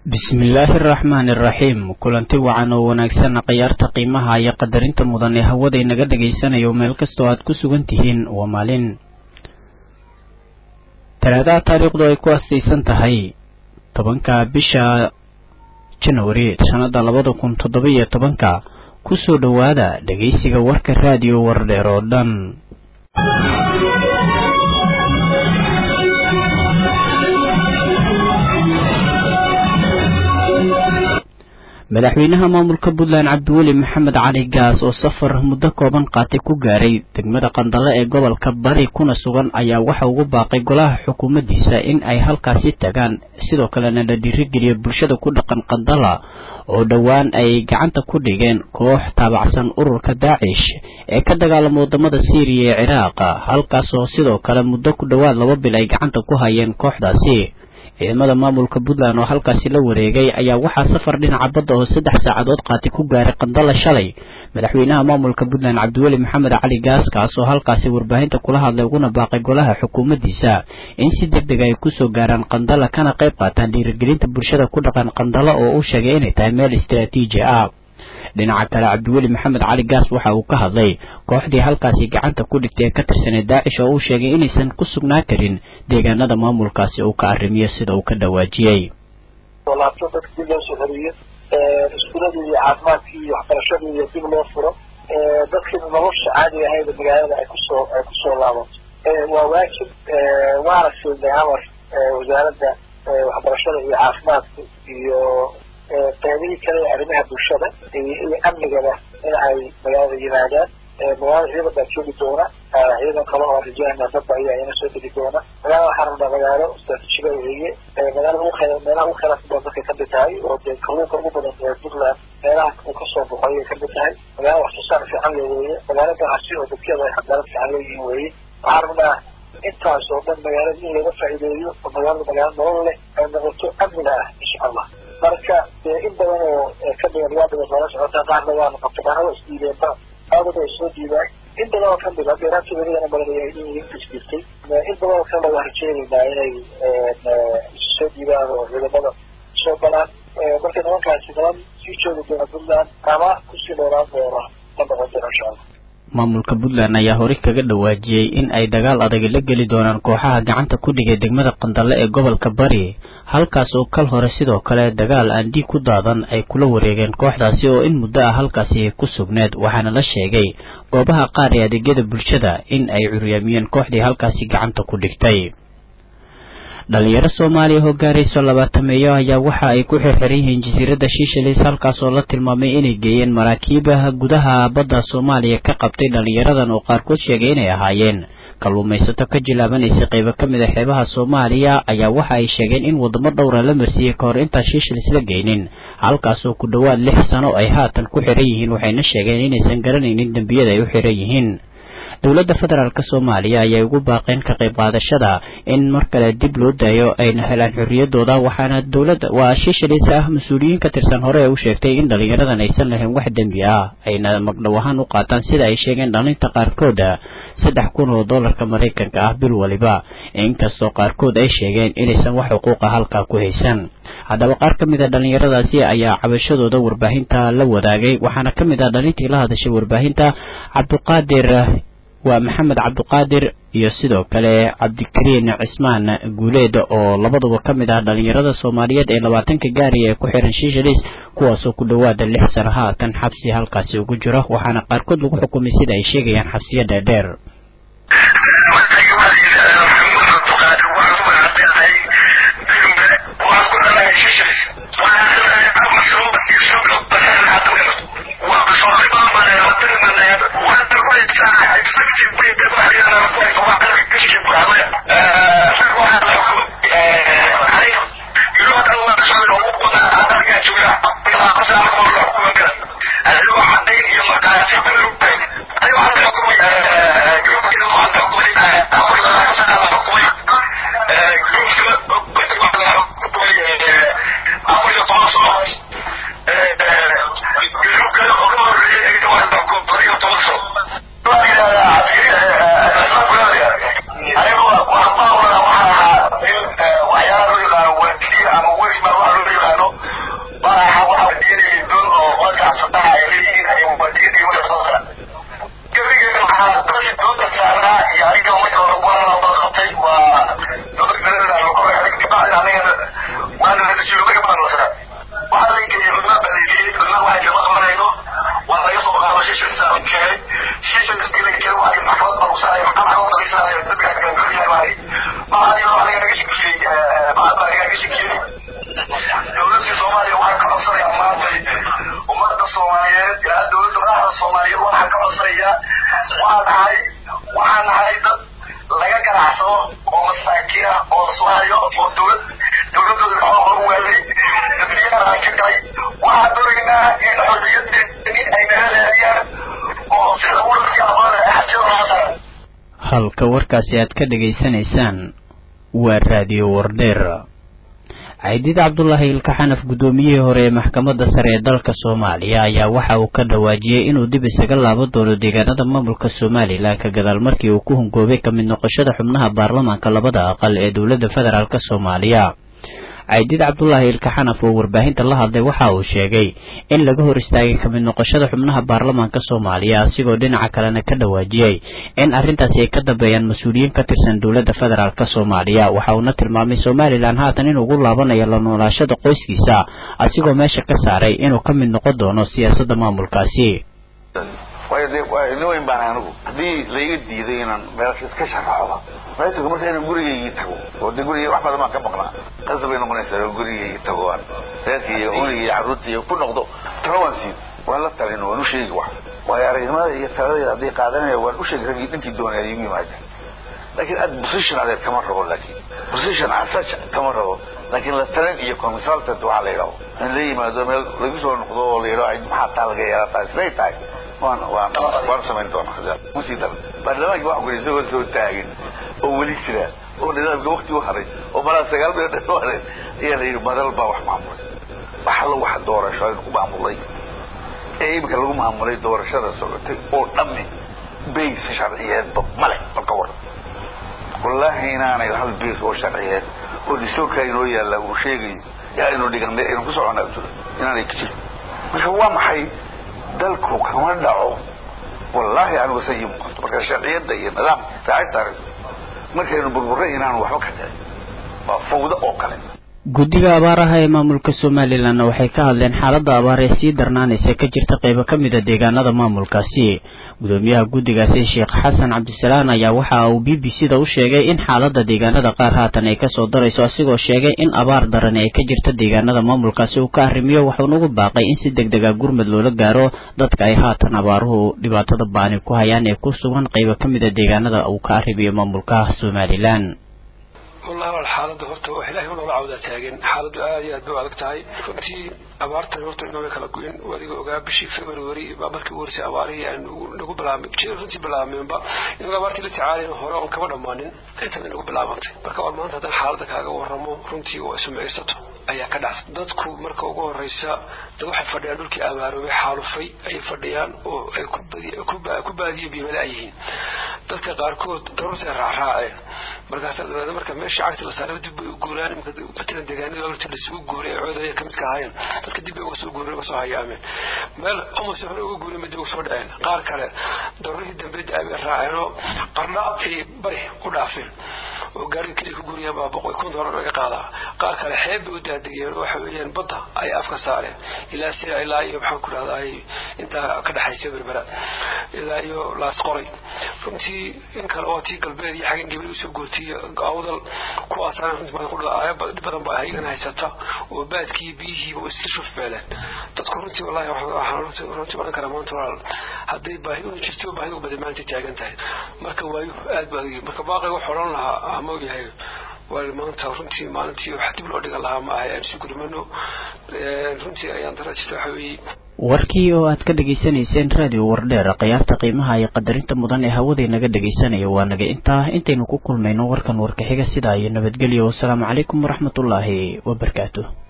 bismillaahi araxmaani iraxiim kulanti wacan oo wanaagsan khiyaarta qiimaha iyo qadarinta mudan ee hawada inaga dhagaysanayo meel kastoo aad ku sugan tihiin waa maalin talaadaha taariikhdu ay ku astaysan tahay tobanka bisha janawari sannada labada kun toddoba iyo tobanka kusoo dhowaada dhegaysiga warka raadiyo wardheer oo dhan madaxweynaha maamulka puntland cabdiweli maxamed cali gaas oo safar muddo kooban qaatay ku gaaray degmada qandale ee gobolka bari kuna sugan ayaa waxa ugu baaqay golaha xukuumaddiisa in ay halkaasi tagaan sidoo kalena la dhiirigeliyo bulshada ku dhaqan qandala oo dhowaan ay gacanta ku dhigeen koox taabacsan ururka daacish ee ka dagaalama wadamada syriya ee ciraaq halkaasoo sidoo kale muddo ku dhowaad laba bil ay gacanta ku hayeen kooxdaasi ciidamada maamulka puntland oo halkaasi la wareegay ayaa waxaa safar dhinaca badda oo saddex saacadood qaatay ku gaaray qandala shalay madaxweynaha maamulka puntland cabdiweli maxamed cali gaas kaas oo halkaasi warbaahinta kula hadlay uguna baaqay golaha xukuumaddiisa in si deg deg ay kusoo gaaraan qandala kana qayb qaataan dhiirigelinta bulshada ku dhaqan qandala oo uu sheegay inay tahay meel istaraatiiji ah dhinaca kale cabdiweli maxamed cali gaas waxa uu ka hadlay kooxdii halkaasi gacanta ku dhigtay ee ka tirsanay daacish oo uu sheegay inaysan ku sugnaan karin deegaanada maamulkaasi uu ka arrimiyo sida uu ka dhawaajiyey laabto dadka dib loo soo celiyo iskuuladii iyo caafimaadkii iyo waxbarashadii iyo dib loo furo dadkii nolosha caadiga ahayd magaalada ay kusoo ay kusoo laabato waa waajib waana siinay amar wasaaradda waxbarashada iyo caafimaadka iyo qaybihii kale ee arrimaha bulshada iyo amnigaba in ay magaalada yimaadaan magaalada ciidan baa joogi doona ciidan kale oo rajahana dadba ayaa ina soo degi doona magaalada waxaa rabnaa magaalo istraatiijiga weeye magaalada ugu khayr meelaha ugu khayraadka badan dadkay kamid tahay oo dee kalluunka ugu badan ee puntland meelaha uu kasoo baxo ayay kamid tahay magaalo wax soo saar fiican le weeye magaalo ganacsi oo dadkeeda ay xadaarad fiican leeyihiin weeye waxaa rabnaa intaas oo dhan magaalada in laga faa'iideeyo oo magaalada magaalo nolol leh ay noqoto amniga ah insha allah marka in badan oo ka dhigan waa badan lala socotaa qaarna waa noqoto qaarna waa isdiideenba aadad ay soo diidaan in badan oo kamid a dheeraadkii welidana badanaya in isdiirtay in badan oo kale waa rajeynaynaa inay isu soo diidaan oo ciidamada soo galaan marka nimankaasi niman sii joogi doona puntland ama kusii dheeraan doona ma noqon doona insha allah maamulka puntland ayaa horey kaga dhawaajiyey in ay dagaal adag la geli doonaan kooxaha gacanta ku dhigay degmada qandale ee gobolka bari halkaas oo kal hore sidoo kale dagaal aan dhiig ku daadan ay kula wareegeen kooxdaasi oo in muddo ah halkaasi ku sugneed waxaana la sheegay goobaha qaar ee adeegyada bulshada in ay curyaamiyeen kooxdii halkaasi gacanta ku dhigtay dhalinyaro soomaaliya oo gaarayso labaatameeyo ayaa waxa ay ku xirxiran yihiin jasiiradda shiishalis halkaas oo la tilmaamay inay geeyeen maraakiibaha gudaha badda soomaaliya ka qabtay dhalinyaradan oo qaarkood sheegay inay ahaayeen kalluumaysato ka jilaabanaysa qaybo ka mid a xeebaha soomaaliya ayaa waxa ay sheegeen in wadamo dhowra la marsiiyey ka hor intaan shiishalis la geynin halkaasoo ku dhowaad lix sano ay haatan ku xiran yihiin waxayna sheegeen inaysan garanaynin dembiyada ay u xiran yihiin dowladda federaalk soomaaliya ayay ugu baaqeen ka qayb qaadashada in mar kale dib loo daayo ayna helaan xorriyadooda waxaana dowladda waa shiishalis ah mas-uuliyiin ka tirsan hore ee u sheegtay in dhalinyaradan aysan lahayn wax dembi ah ayna magdhow ahaan u qaataan sida ay sheegeen dhalinta qaarkooda saddex kun oo dollarka maraykanka ah bil waliba inkastoo qaarkood ay sheegeen inaysan wax xuquuqa halkaa ku haysan haddaba qaar ka mid a dhalinyaradaasi ayaa cabashadooda warbaahinta la wadaagay waxaana ka mid ah dhalintii la hadashay warbaahinta cabdiqaadir waa maxamed cabdiqaadir iyo sidoo kale cabdikariin cismaan guuleed oo labaduba ka mid ah dhalinyarada soomaaliyeed ee labaatanka gaariya ee ku xiran shiishalis kuwaasoo ku dhowaada lix sano haatan xabsi halkaasi ugu jiro waxaana qaarkood lagu xukumay sida ay sheegayaan xabsiyo dheerdheer waxyaala loo yaqaano waantiya ama weysma waxa loo yaqaano halka warkaasi aad ka dhegaysanaysaan waa raadiyo wardheer caydiid cabdulaahi ilkaxanaf guddoomiyihii hore ee maxkamadda sare ee dalka soomaaliya ayaa waxa uu ka dhawaajiyey inuu dib isaga laaban doono deegaanada maamulka somalilan ka gadaal markii uu ku hungoobay ka mid noqoshada xubnaha baarlamaanka labada aqal ee dowladda federaalk soomaaliya caydiid cabdulaahi ilkaxanaf oo warbaahinta la hadlay waxa uu sheegay in laga hor istaagay kamid noqoshada xubnaha baarlamaanka soomaaliya asigoo dhinaca kalena ka dhawaajiyey in arrintaasi ay ka dambeeyaan mas-uuliyiin ka tirsan dowladda federaalk soomaaliya waxa uuna tilmaamay somalilan haatan inuu ugu laabanayo la noolaashada qoyskiisa asigoo meesha ka saaray inuu ka mid noqon doono siyaasadda maamulkaasi waayo dee nin weyn baan anigu haddii laiga diiday inaan meelsha iska sharaxo meesha marka inaan gurigaygii tago oo de guriga wax badan baan ka maqnaa qasab bay noqonaysaa oo gurigaygii tago aan reerkii iyo unigii iyo carruurtii iyo ku noqdo talo waan siin waan la talin waan u sheegi wax waayo aragnimada iyo taladayda hadday qaadanaya waan u sheegi raggii dhankii doonaya igu yimaada laakiin aad position adeer kama rabo laakiin position asach kama rabo laakiin la talin iyo consultant waxaa la yidhaho in la yimaado meel lagu soo noqdo oo la yidhaho maxaa taa laga yeelaa taa siday tahay waan waan waan samayn doonaa musii dar baarlamaanka wax kuli isagoo soo taagin oo weli jira oo nidaamka wakti u haray oo malaa sagaal bilood dhan u haray ayaa la yidhi madal baa wax maamulay waxa la wax doorasho ku maamulay ee iminka lagu maamulay doorashada socotay oo dhammi bays sharciyeedba male marka war wallaahi inaanay hal bays oo sharciyeed oo dhisokaa inoo yaalla uu sheegayo yaa inu dhigan inu ku socona jiro inaanay ka jiro marka waa maxay dalku kama dhaco wallaahi anigu say ii muuqato marka sharciyadda iyo nidaamka raacista aragto markaynu burburray inaanu waxba ka dhicin waa fawdo oo kale guddiga abaaraha ee maamulka somalilanna waxay ka hadleen xaaladda abaar ee sii darnaanaysa ka jirta qaybo ka mid a deegaanada maamulkaasi gudoomiyaha guddigaasi sheekh xasan cabdisalaan ayaa waxa uu b b c da u sheegay in xaaladda deegaanada qaar haatan ay kasoo darayso asigoo sheegay in abaar darani ay ka jirta deegaanada maamulkaasi uu ka arrimiyo wuxuuna ugu baaqay in si deg deg a gurmad loola gaaro dadka ay haatan abaaruhu dhibaatada baani ku hayaan ee ku sugan qaybo ka mid a deegaanada uu ka arrimiyo maamulka somalilan wallahi wal xaaladda horta wax ilaahay u noola cawdaa taagan xaaladdu aad iyo aad bay u adag tahay runtii abaartan horta inooga kala goyn adiga ogaa bishii february baa markii ugu horeysay abaarihii aan nagu bilaabmay jir runtii bilaabmeenba inaga abaartii la tacaalayna hore oon kama dhammaanin intana nagu bilaabantay marka war maanta haddaan xaaladda kaaga warramo runtii oo isumcirsato ayaa ka dhacsan dadku marka ugu horeysa dad waxay fadhiyaan dhulkii abaaroobay xaalufay ayay fadhiyaan oo ay ku baadiyo biimale ay yihiin dadka qaarkood daruurta ay raacraaceen markaasaa dabeedna marka meeshii cagta la saaray dib bay u guuraan imika matalan deegaanada horta lasugu guuray ee coodaya kamid ka ahaayeen dadka dib bay uga soo guureen uga soo hayaameen meel omase hore uga guuray dib uga soo dhaceen qaar kale daruurihii dambe da-ay bay raaceenoo qarna ay bari u dhaafeen oo gaariga keliya ku guuriyaan baa boqol kun doolar laga qaadaa qaar kale xeeb bay u daadegeen waxa weeyaan badda ay afka saareen ilaa sida ilaa iyo maxaan ku dhahdaa intaa ka dhexaysa berbera ilaa iyo laas qoray runtii in kale oo tii galbeed iyo xaggan gabriel usoo gootay awdal kuwaasaan runtii badan ku dhib badan baa iyagana haysata oo baadkii biyihiiba oo isla shufbeeleen dadku runtii wallahi waxaan runtii odhan karaa maanta walaal hadday baahi unu jirto baahidu badan maanta taagan tahay marka waayu aad ba adag marka baaqi wax odhan lahaa ama yahay waa maanta runtii maalintii wax dib loo dhigan lahaa ma ahay aan isu gurmano runtii ayaan darajita waxa weeye warkii oo aad ka dhegaysanayseen raadiyo wardheer khiyaarta qiimaha iyo qadarinta mudan ee hawadii naga dhegaysanaya waa naga intaa intaynu ku kulmayno warkan warka xiga sidaa iyo nabadgelyo wasalaamu calaykum waraxmatullaahi wabarakaatu